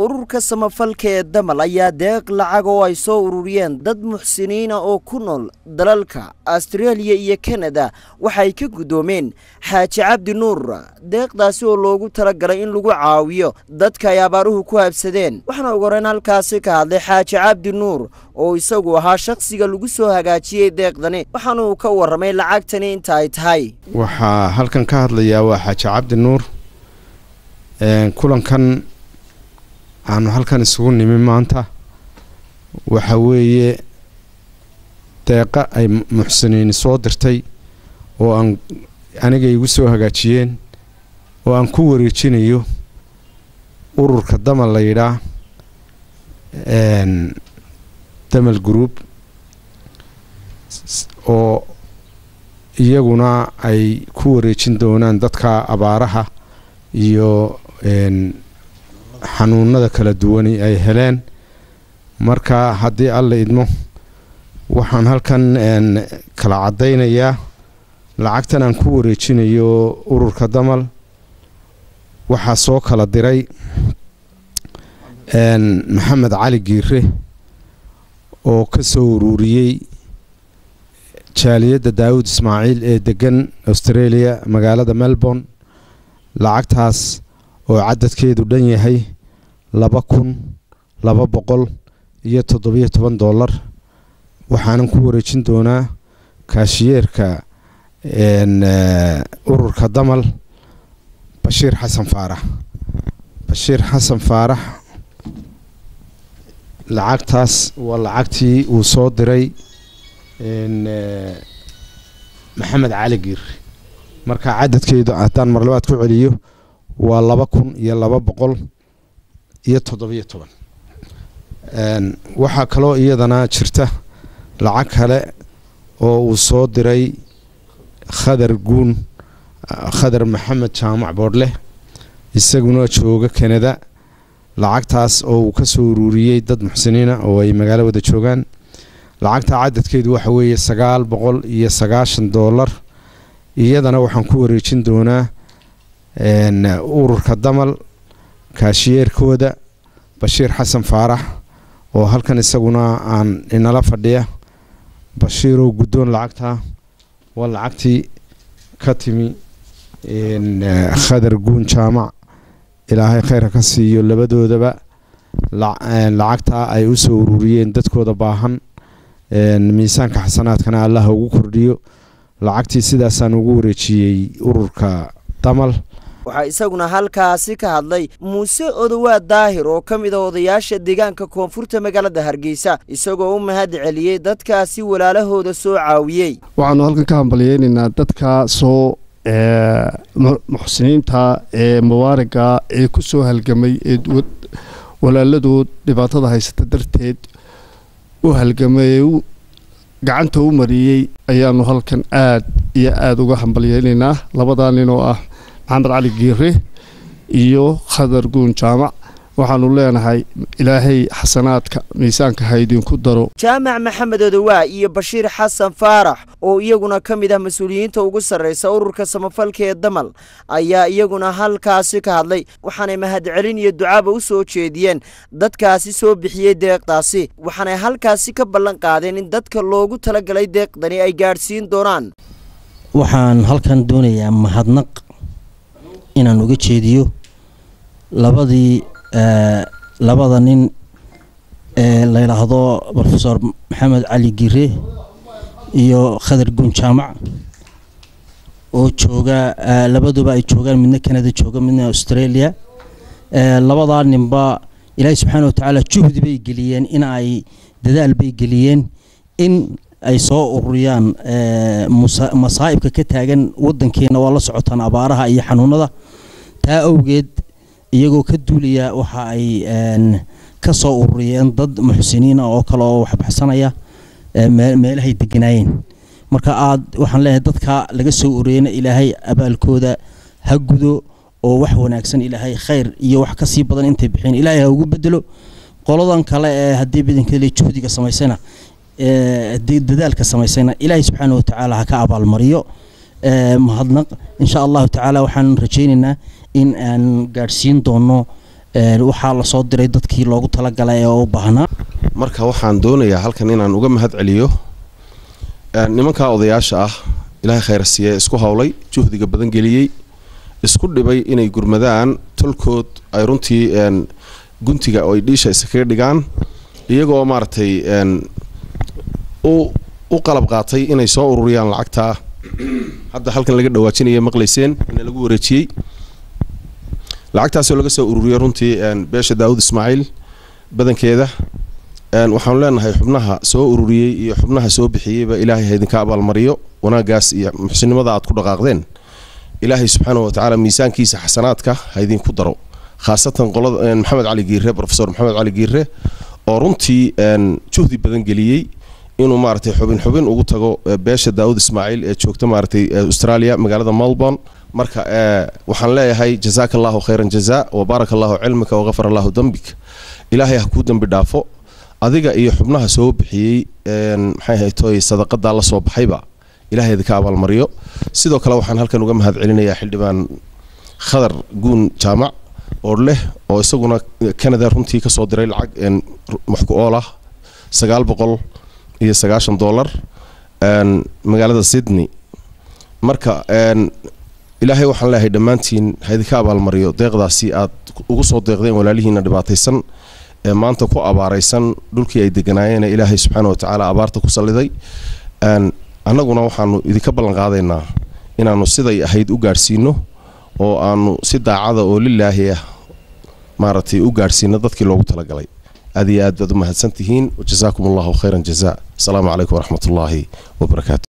ururka samafalka ee damal ayaa deeq lacag oo ay soo ururiyeen dad muxsiniina oo ku nool dalalka astreeliya iyo kanada waxay ka guddoomeen xaaji cabdi nuur deeqdaasi oo loogu talagalay in lagu caawiyo dadka ay abaaruhu ku habsadeen waxaana ugu horeyn halkaasi ka hadlay xaaji cabdi nuur oo isagu ahaa shakhsiga lagu soo hagaajiyey deeqdani waxaana uu ka warramay lacagtani inta ay tahay waxaa halkan ka hadlayaa waa xaaji cabdi nuur kulankan aanu halkan isugu nimi maanta waxa weeye deeqa ay muxsiniini soo dirtay oo aan aniga igu soo hagaajiyeen oo aan ku wareejinayo ururka damal la yidhaa damal group oo iyaguna ay ku wareejin doonaan dadka abaaraha iyo xanuunada kala duwani ay heleen marka haddii alla idmo waxaan halkan kala caddaynayaa lacagtan aan ku wareejinayo ururka damal waxaa soo kala diray maxamed cali giire oo ka soo ururiyey jaaliyadda daawud ismaaciil ee degan australia magaalada melbourne lacagtaas oo cadadkeedu dhan yahay laba kun laba boqol iyo toddobiyo toban dollar waxaanan ku wareejin doonaa kaashiyeerka ururka damal bashiir xasan faarax bashiir xasan faarax lacagtaas waa lacagtii uu soo diray maxamed cali giir marka cadadkeedu haddaan marlabaad ku celiyo waa laba kun iyo laba boqol iyo toddobiyo toban waxaa kaloo iyadana jirta lacag kale oo uu soo diray khadar guun khadar maxamed jaamac boodhleh isaguna jooga kanada lacagtaas oo uu ka soo ururiyey dad muxsiniina oo ay magaalo wada joogaan lacagta cadadkeedu waxa weeye sagaal boqol iyo sagaashan dollar iyadana waxaan ku wareejin doonaa ururka damal kaashiyeerkooda bashiir xasan faarax oo halkan isaguna aan inala fadhiya bashiirow guddoon lacagtaa waa lacagtii ka timi khadar guun jaamac ilaahay khayrka ka siiyo labadoodaba lacagtaa ay u soo ururiyeen dadkooda baahan miisaanka xasanaadkana allaha ugu kordhiyo lacagtii sidaasaan ugu wareejiyey ururka damal waxaa isaguna halkaasi ka hadlay muuse odowaa daahir oo ka mid a odayaasha deegaanka koonfurta magaalada hargeysa isagoo u mahad celiyey dadkaasi walaalahooda soo caawiyey waxaanu halkan ka hambalyeynaynaa dadka soo muxsiniinta ee mubaaraga ee ku soo halgamay ee walaaladood dhibaatada haysata darteed u halgamay ee gacanta u mariyey ayaanu halkan aad iyo aada uga hambalyeynaynaa labadaa nin oo ah maxamed cali giire iyo khadar guun jaamac waxaanu leenahay ilaahay xasanaadka miisaanka ha idinku daro jaamac maxamed odowaa iyo bashiir xasan faarax oo iyaguna ka mid ah mas-uuliyiinta ugu sarreysa ururka samafalka ee damal ayaa iyaguna halkaasi ka hadlay waxaanay mahadcelin iyo ducaaba u soo jeediyeen dadkaasi soo bixiyey deeqdaasi waxaanay halkaasi ka ballan qaadeen in dadka loogu talagalay deeqdani ay gaadhsiin doonaan waxaan halkan doonayaa mahadnaq inaan uga jeediyo labadii labada nin ee la yidhaahdo rofesor maxamed cali gire iyo khadar guun jaamac oo jooga labaduba ay joogaan midna canada jooga midna australia labadaa ninba ilaahay subxaana watacaala juhdi bay geliyeen in ay dadaal bay geliyeen in ay soo ururiyaan masaa'ibka ka taagan wadankeena waa la socotaan abaaraha iyo xanuunada taa awgeed iyagoo ka duulaya waxa ay ka soo ururiyeen dad muxsiniina oo kale oo waxbaxsanaya meelahay deganaayeen marka aad waxaan leeyahay dadka laga soo ururiyeyna ilaahay abaalkooda ha gudo oo wax wanaagsan ilaahay khayr iyo wax kasii badan intay bixeen ilaahay ha ugu bedelo qoladan kale ee haddii badankale juhdiga samaysana haddii dadaalka samaysayna ilaahay subxaana watacaala ha ka abaalmariyo mahadnaq insha allahu tacaala waxaan rajaynaynaa in aan gaadhsiin doono waxaa lasoo diray dadkii loogu talagalay ee u baahnaa marka waxaan doonayaa halkan inaan uga mahad celiyo nimankaa odayaasha ah ilaahay khayr siiye isku howlay juhdiga badan geliyey isku dhibay inay gurmadaan tolkood ay runtii guntiga oo ay dhiisha iskaga dhigaan iyagoo maaragtay u qalab qaatay inay soo ururiyaan lacagtaa hadda halkan laga dhawaajinaya maqlayseen ina lagu wareejiyey lacagtaasoo laga soo ururiyay runtii beesha daawud ismaaciil badankeeda waxaanu leenahay xubnaha soo ururiyey iyo xubnaha soo bixiyeyba ilaahay ha idinka abaalmariyo wanaagaas iyo muxsinimada aad ku dhaqaaqdeen ilaahay subxaana watacaala miisaankiisa xasanaadka ha idinku daro khaasatan qolada maxamed cali giire rofesor maxamed cali giire oo runtii juhdi badan geliyey inuu maaragtay xubin xubin ugu tago beesha daawud ismaaciil ee joogta maaragtay australia magaalada melbourne marka waxaan leeyahay jazaaka allahu khayran jazaa wa baaraka allahu cilmika waqafar allahu dembik ilaahay ha kuu dembi dhaafo adiga iyo xubnaha soo bixiyey maxay haytoy sadaqadaa la soo baxayba ilahay idinka abaalmariyo sidoo kale waxaan halkan uga mahad celinayaa xildhibaan khadar guun jaamac oo leh oo isaguna canada runtii kasoo diray lacag wax ku ool ah sagaal boqol iyo sagaashan dollar magaalada sydney marka ilaahay waxaan leeyahay dhammaantiin ha idinka abaalmariyo deeqdaasi aad ugu soo deeqdeen walaalihiina dhibaataysan ee maanta ku abaaraysan dhulkii ay deganaayeen ilaahay subxaana watacaala abaarta ku salliday annaguna waxaanu idinka ballan qaadaynaa inaannu siday ahayd u gaadhsiino oo aanu si daacada oo lilaahi ah maaragtay u gaadhsiino dadkii loogu talagalay aad iyo aad baad u mahadsan tihiin wajazaakum allahu khayran jazaa asalaamu calaykum waraxmat ullaahi wabarakaatu